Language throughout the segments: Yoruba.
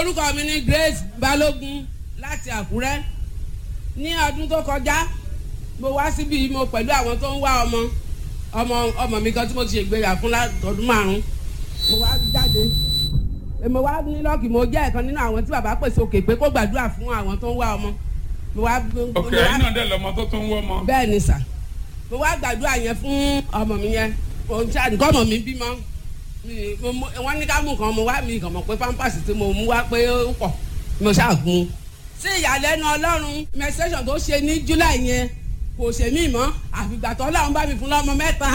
orúkọ mi ni Grace Balógun láti Àkúrẹ́ ní ọdún tó kọjá mo wá síbi mo pẹ̀lú àwọn tó ń wá ọmọ ọmọ ọmọ mi kan tí mo ti ṣègbéyà fún látọdún márùn mo wá jáde mo wá ní lọ́ọ̀kì mo jẹ́ ẹ̀kan nínú àwọn tí bàbá pèsè òkè pé kó gbàdúrà fún àwọn tó ń wá ọmọ mo wá. òkè ẹ̀yin náà dẹ̀ lọ́mọ tó tó ń wọ́ ọmọ. bẹ́ẹ̀ ni sà mo wá gbàdúrà yẹn fún ọmọ mi yẹn òun tí àdìgọ́ ọmọ mi bímọ wọ́n ní ká mú kan mo wá mi kàn mọ̀ pé pampers tí mo mú wá pé ó pọ̀ mo ṣàgùn. sí ìyàlẹ́nu ọlọ́run menstruation tó ṣe ní july yẹn kò ṣe mí mọ́ àfìgbà tó ọlọ́run bá mi fún lọ́mọ mẹ́ta.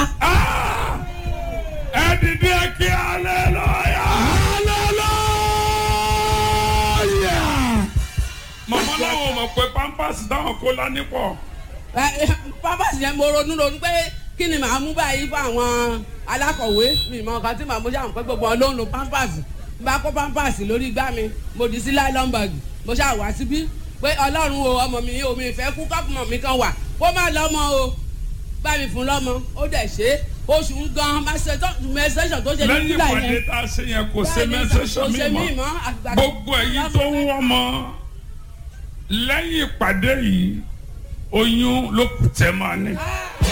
ẹ dìde kí aleluya. aleluya. màmá làwọn mọ̀ pé pampers táwọn kó lání pọ̀. pampers yẹn mo ronú ronú pé kí ni màá mú báyìí fún àwọn alákọ̀wé mi mọ nǹkan tí màá mú ṣáà pé gbogbo wọn ló ń lo pampers bá kó pampers lórí igbá mi mo dì sí nylon bag mo ṣáà wá síbí pé ọlọ́run o ọmọ mi omi ìfẹ́ kú kọ́pùmọ̀ mi kan wà kó má lọ́mọ o bá mi fún lọ́mọ ó dẹ̀ ṣe oṣù ń gan mẹsẹ̀sọ̀ tó ṣe ní lẹ́yìn kúlà ìpàdé yẹn tá a ṣe yẹn kò ṣe Bẹ́ẹ̀ni, mẹ́sẹ̀sọ̀ kò ṣe mi mí mọ́ mọ́, àgbà- gbogbo ẹ̀yin tó ń wọ́ ọmọ lẹ́yìn ìpàdé yìí oyún ló kù tẹ́ máa ní. Ah!